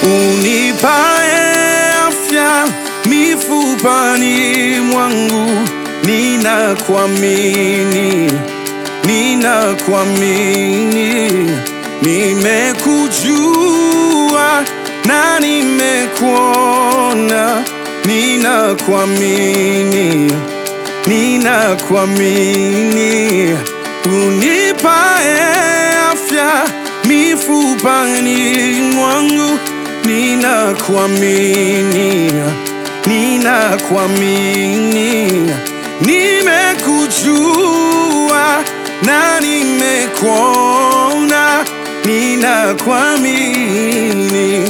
unipae afya mifupani mwangu, ninakuamini, ninakuamini, nimekujua na nimekuona, ninakuamini, ninakuamini, unipae afya mifupani mwangu, ninakuamini, ninakuamini, nimekujua na nimekuona, ninakuamini,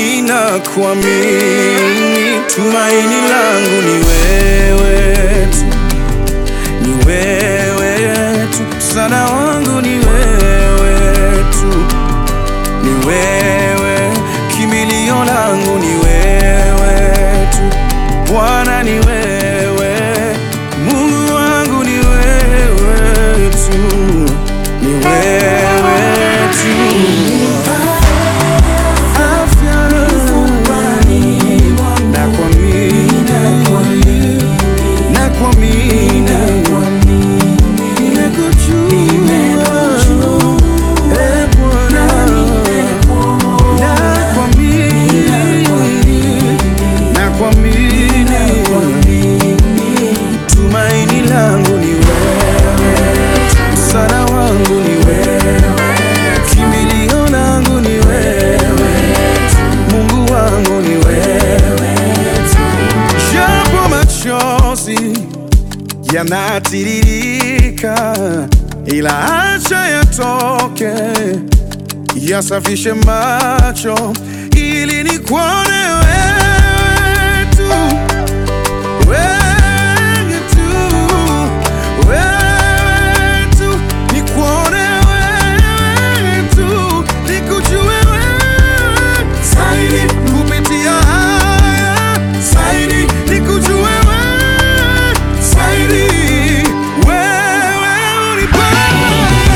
ninakuamini, tumaini langu ni wewe tu ni wewe tu, msaada wangu ni wewe tu, ni wewe, kimbilio langu ni wewe tu, Bwana ni wewe, Mungu wangu ni wewe tu, ni wewe tu. Afya nakuamini, nakuamini, nimekujua, eh, Bwana, nakuamini, nakuamini, tumaini langu ni wewe, msaada wangu ni wewe, kimbilio langu ni wewe, Mungu wangu ni wewe, japo machozi yanatiririka, ila acha yatoke, yasafishe macho ili nikuone wewe tu, wewe tu, wewe tu, nikuone wewe tu, nikujue wewe zaidi kupitia haya zaidi, nikujue wewe zaidi, wewe unipae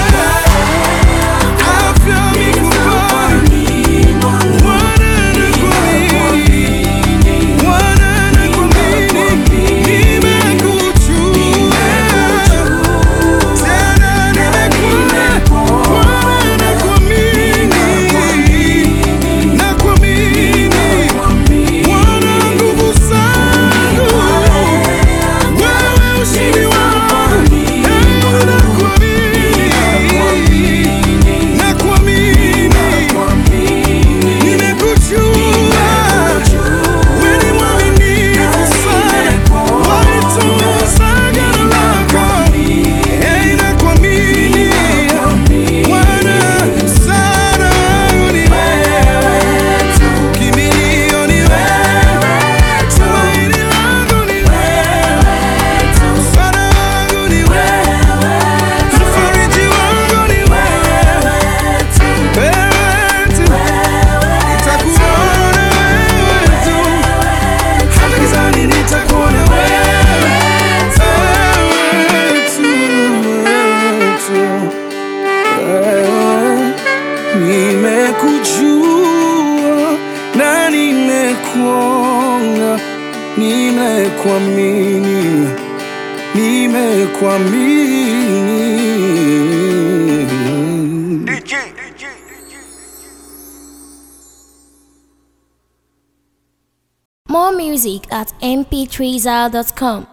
afya mifupani, Bwana nakuamini, Bwana nakuamini, nimekujua tena nimekuona, Bwana nakuamini, nakuamini, Bwana nguvu zangu, wewe ushindi wangu, eh, nakuamini, nakuamini, nimekujua, wewe ni mwaminifu sana, walitunza agano lako, eh, nakuamini, Bwana sana wangu ni wewe tu, kimbilio ni wewe, tumaini langu ni wewe tu, msaada wangu ni wewe, mfariji wangu ni wewe tu, wewe tu, nitakuona wewe tu, hata gizani nitakuona wewe, wewe tu, wewe tu. Wewe, Nimekujua na nimekuona, nimekuamini, nimekuamini. More music at mp3zal.com.